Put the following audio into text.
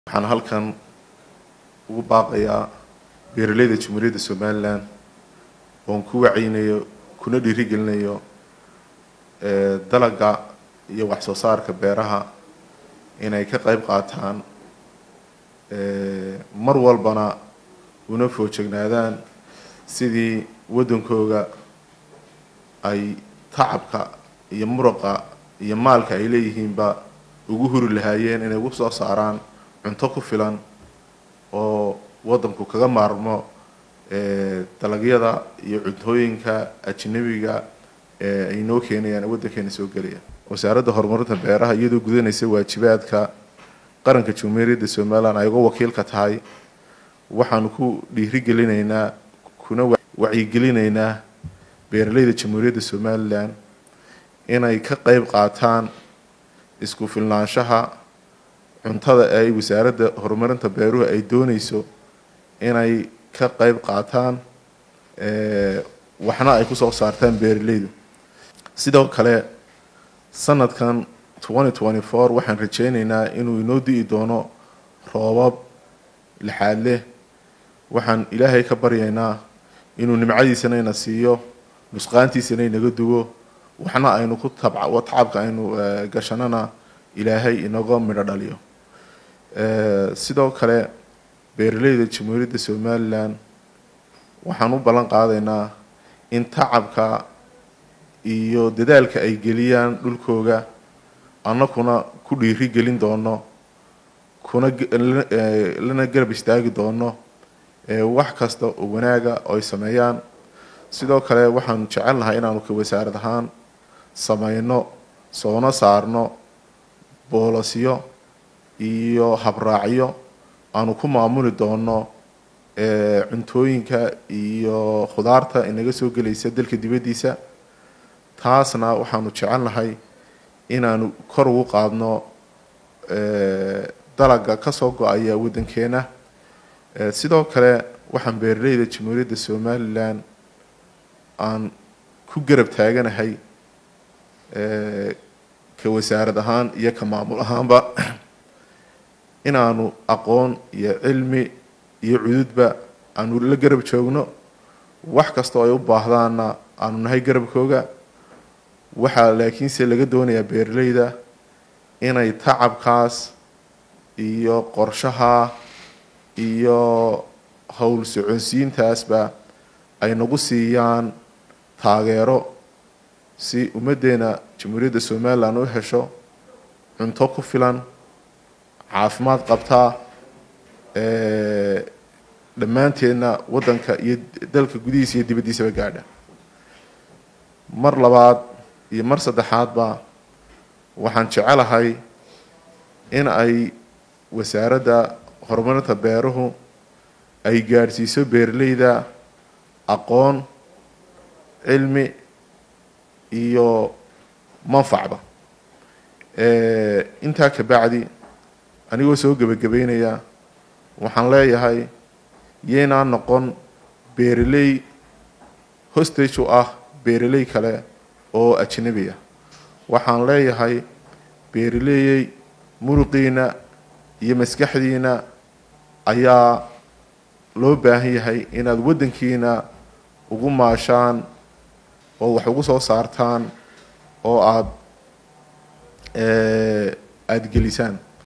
waxaan halkan ugu baaqayaa beeraleyda jamhuuriyadda somalilan oon ku wacaynayo kuna dhiirigelinayo dalaga iyo wax soo saarka beeraha inay ka qayb qaataan mar walbana una foojegnaadaan sidii waddankooga ay tacabka iyo muruqa iyo maalka ay leeyihiinba ugu huri lahaayeen inay ugu soo saaraan cunto ku filan oo waddanku kaga maarmo dalagyada iyo cuntooyinka ajnabiga ee ay noo keenayaan waddankeena soo gelaya wasaaradda horumarinta beeraha iyadoo gudanaysa waajibaadka qaranka jamhuuriyadda somalilan ay uga wakiilka tahay waxaanu ku dhiirigelinaynaa kuna wacyigelinaynaa beeraleyda jamhuuriyadda somalilan inay ka qayb qaataan isku filnaanshaha cuntada ee ay wasaaradda horumarinta beeruhu ay doonayso inay ka qayb qaataan waxna ay kusoo saartaan beeraleydu sidoo kale sanadkan twenty twenty four waxaan rajeyneynaa inuu inoo di'i doono roobab lixaad leh waxaan ilaahay ka baryaynaa inuu nimcadiisana ina siiyo nusqaantiisana inaga duwo waxna aynu ku tabca tacabka aynu gashanana ilaahay inaga midho dhaliyo sidoo kale beeraleyda jamhuuriyadda somalilan waxaan u ballan qaadaynaa in tacabka iyo dadaalka ay geliyaan dhulkooga annakuna ku dhiiri gelin doono kuna lana garab istaagi doono wax kasta oo wanaaga oo ay sameeyaan sidoo kale waxaanu jecelnahay inaanu ka wasaarad ahaan sameyno soona saarno boolasyo iyo habraacyo aanu ku maamuli doono cuntooyinka iyo khudaarta inaga soo gelaysa dalka dibaddiisa taasna waxaanu jecelnahay inaanu kor ugu qaadno dalaga kasoo go-aya waddankeena sidoo kale waxaan beeraleyda jamhuuriyadda somalilan aan ku garab taaganahay ka wasaarad ahaan iyo ka maamul ahaanba inaanu aqoon iyo cilmi iyo cududba aanu la garab joogno wax kastoo ay u baahdaanna aanu nahay garabkooga waxaa laakiinse laga doonayaa beeraleyda inay tacabkaas iyo qorshaha iyo howl soconsiintaasba ay nagu siiyaan taageero si ummaddeena jamhuuriyadda somalilan u hesho cunto ku filan caafimaad qabtaa dhammaanteedna waddanka iyo dalka gudihiisa iyo dibaddiisaba gaadha mar labaad iyo mar saddexaadba waxaan jecelahay in ay wasaaradda horumarinta beeruhu ay gaadhsiiso beeraleyda aqoon cilmi iyo manfacba intaa ka bacdi anigoo soo gebagabeynaya waxaan leeyahay yeynaa noqon beeraley hostage u ah beeraley kale oo ajnabiya waxaan leeyahay beeraleeyey muruqiina iyo maskaxdiina ayaa loo baahan yahay inaad waddankiina ugu maashaan oo wax ugu soo saartaan oo aada aada gelisaan